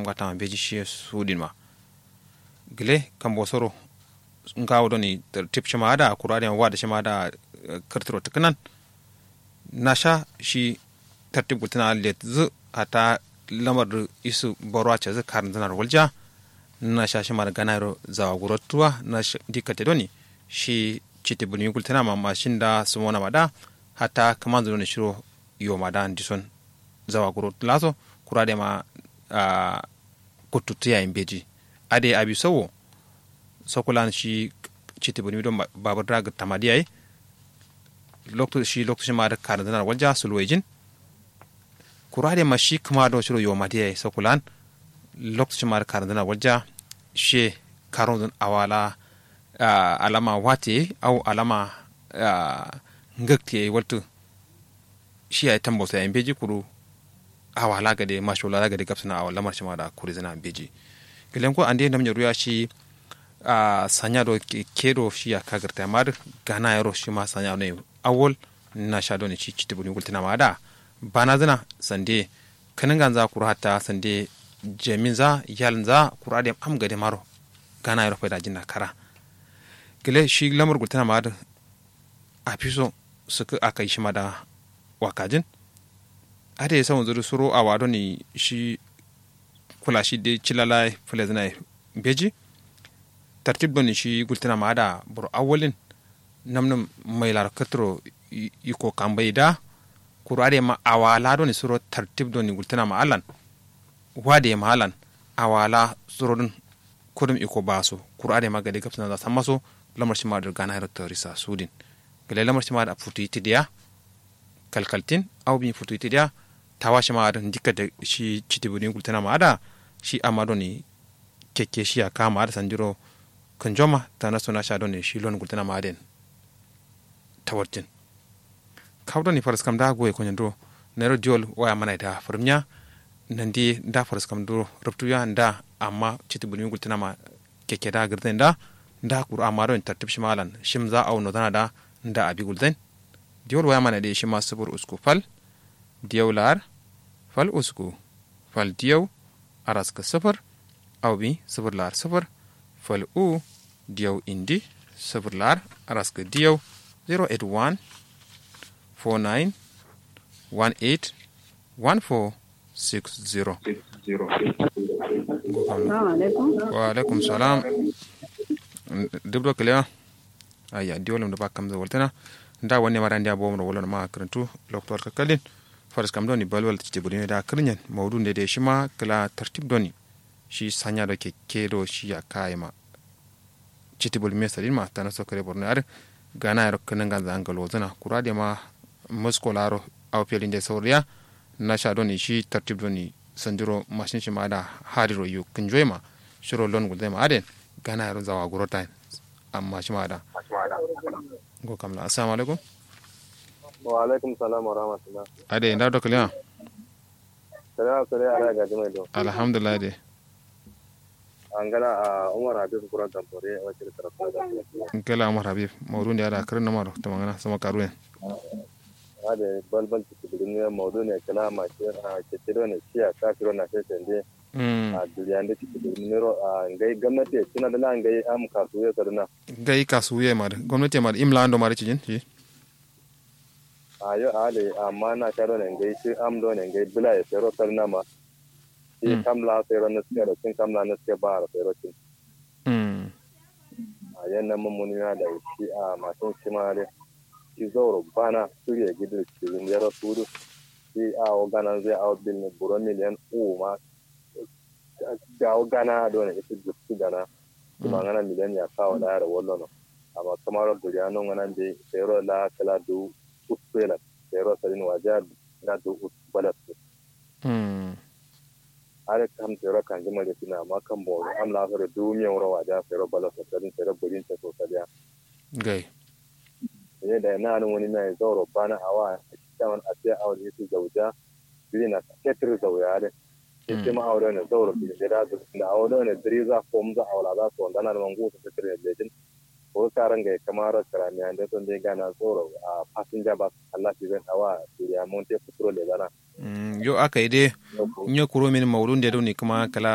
ngata ma beji shi sudin ma gile kan bosoro ngawo doni tip shima ada kurade wa da shima da kartiro tukunan nasha shi tartib gultana let zu ata lamar isu borwa ce zu karin zanar walja na sha shi mara ganaro zawa gurotuwa na dikate doni shi citi buni gultana ma mashin da su mona mada hata kaman zo ne shiro yo mada dison zawa gurot laso kurade ma kututu ya imbeji ade abi sawo sokulan shi citi buni don babar daga tamadiyai lokto shi lokto shi ma da karin zanar walja sulwejin kurade ma shi kuma do shiro yo madiya sokulan lokacin ma da karin zanar walja she karon awala alama wate au alama ngakti waltu shi ya tambo sai beji kuru awala gade mashola gade gapsana awala marshi ma da kuri zana beji kilen ko ande nam ruya shi sanya do kedo shi ya kagarta mar gana yaro shi ma sanya ne awol na sha do ne shi citibu ni gultina ma da bana zana sande kanin ganza kuru hatta sande jamin za yalin za kura da am gade maro gana yaro fa da jinna kara gile shi lamar gultana ma da a fiso suka aka yi shi ma da wakajin ade yasa wanzu suro a wado ni shi kula shi de cilala fulezina beji tartib doni shi gultana ma da bur awolin namnam mai lar katro iko kambai da kuru ade ma awala doni suro tartib doni gultana ma alan wade ma alan awala surodin kudum iko baso kuru ade ma gade gapsana da samaso lamar shi ma da gana hero torisa sudin gale lamar shi ma da futu itidiya kalkaltin au bi futu itidiya tawa shi ma da dikka da shi citibudin gultana ma da shi amado ni keke shi ya kama da sanjiro kanjoma ta na suna sha ne shi lon gultana ma den tawartin kawdo ni faras kam da goye konyen do nero diol waya mana da farmiya nan di da faras kam do ruptu ya da amma citibudin gultana ma keke da girden da da kur amaro in tartib shi malan shim za au no dana da da abi gulden diol waya mana de shi ma subur usku fal diyaw lar fal usku fal diyaw araska sifir au bi sifir lar sifir fal u diyaw indi sifir lar araska diyaw 081 49 18 14 60 wa alaikum salam dubdo kiliya aya diolum da bakam da waltana nda wonne mara ndia bomro wolon ma karantu doktor kakalin faras kam doni balwal ci buri da kirnyen maudu ne da shi ma kala tartib doni shi sanya da ke kedo shi ya kai ma citi bul me sadin ma tana so kare borno ar gana yaro kanan ganza angalo zana kura da ma mosko laro aw pelin de soriya na sha doni shi tartib doni sanjiro mashin shi ma da hariro yu kunjoy ma shiro lon gulde ma aden gana yaro zawa gurota amma shi ma da go kamla assalamu alaikum wa alaikum salam wa rahmatullah ade nda do kaliya sare sare ala ga jimai do alhamdulillah de an gala a umar habib kuran tamfore wacce da tarafa da kela umar habib mawdu ndi ada kirin namaro to mangana sama karuyen ade balbal ci bidin ne mawdu ne kala ma ce a ce tiro ne shi a ka tiro na sai tende a duniya da ci bidin ne ro a ngai gwamnati tuna da nan ngai am kasuye kaduna gai kasuye ma da gwamnati ma da imla ando ma da cijin shi a yo ale amma na ta do ne ngai shi am do ne ngai bila ya tero kaduna ma shi kamla tero na suke da cin kamla na suke ba da tero cin a yannan mummuni na da shi a masu shi ma dai shi zauro bana surya gidan cikin yara tudu shi a ogana zai a bil ne buro miliyan uku ma ga ogana da wani ita jiki gana kuma ngana miliyan ya kawo da yara wallo no amma kamar da ya non ngana de sayro la kala du usela sayro sadin waja na du usbalat are kam sayro kan jima da sina amma kan bo am la fara du miyan wura waja sayro balat sadin sayro burin ta so sadiya gai ne da na nan wani mai zauro bana awa kaman a sai aure su zauja biri na ketir zauya da ita ma aure ne zauro bi da da da aure ne diri za ko mu za aula za su wanda na nan gutu ta tire da jin ko karan ga kamar karamiya da son dai gana zauro a passenger bus Allah shi zan awa ya mun te fitro le bana yo aka yi dai nyo kuro min mawlun da ne kuma kala